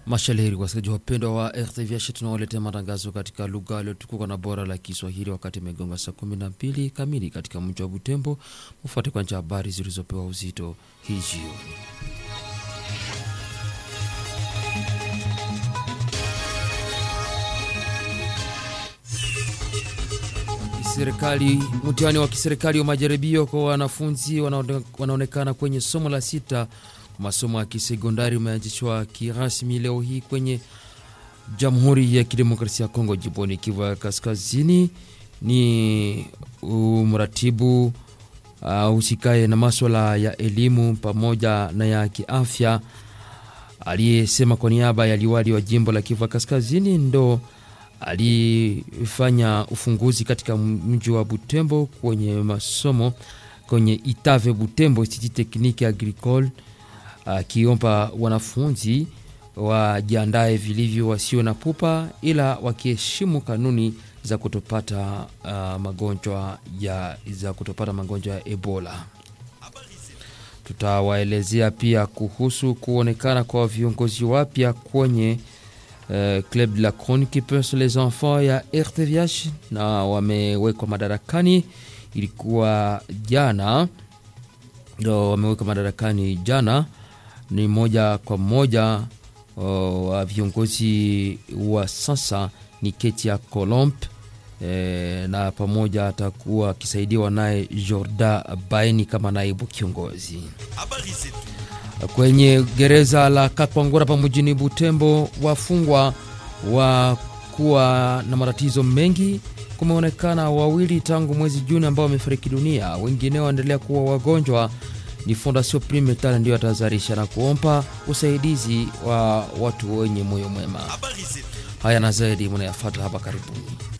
Mashalheri wasikilizaji wapendwa wa RTVH, tunawaletea matangazo katika lugha iliyotukuka na bora la Kiswahili wakati imegonga saa 12 kamili katika mji wa Butembo. Mufuate kwanza habari zilizopewa uzito hii jioni. Serikali, mtihani wa kiserikali wa majaribio kwa wanafunzi wanaonekana kwenye somo la sita masomo ya kisekondari umeanzishwa kirasmi leo hii kwenye Jamhuri ya Kidemokrasia ya Kongo, jimboni Kivu ya Kaskazini. Ni mratibu husikaye uh, na maswala ya elimu pamoja na ya kiafya aliyesema kwa niaba ya liwali wa jimbo la Kivu ya Kaskazini ndo alifanya ufunguzi katika mji wa Butembo kwenye masomo kwenye Itave Butembo Institut Technique Agricole akiomba uh, wanafunzi wajiandae vilivyo, wasio na pupa, ila wakiheshimu kanuni za kutopata uh, magonjwa ya za kutopata magonjwa ya Ebola. Tutawaelezea pia kuhusu kuonekana kwa viongozi wapya kwenye uh, Club de la Chronique pour les enfants ya RTVH na wamewekwa madarakani, ilikuwa jana, wamewekwa madarakani jana ni moja kwa moja wa uh, viongozi wa sasa ni Ketia Colomb e, na pamoja atakuwa akisaidiwa naye Jorda Baini kama naibu kiongozi. Kwenye gereza la Kakwangura pa mjini Butembo, wafungwa wa kuwa na matatizo mengi kumeonekana wawili tangu mwezi Juni ambao wamefariki dunia, wengine waendelea kuwa wagonjwa ni Fondation Primetal ndio atahadharisha na kuomba usaidizi wa watu wenye moyo mwema. Haya na zaidi mnayafuata hapa karibuni.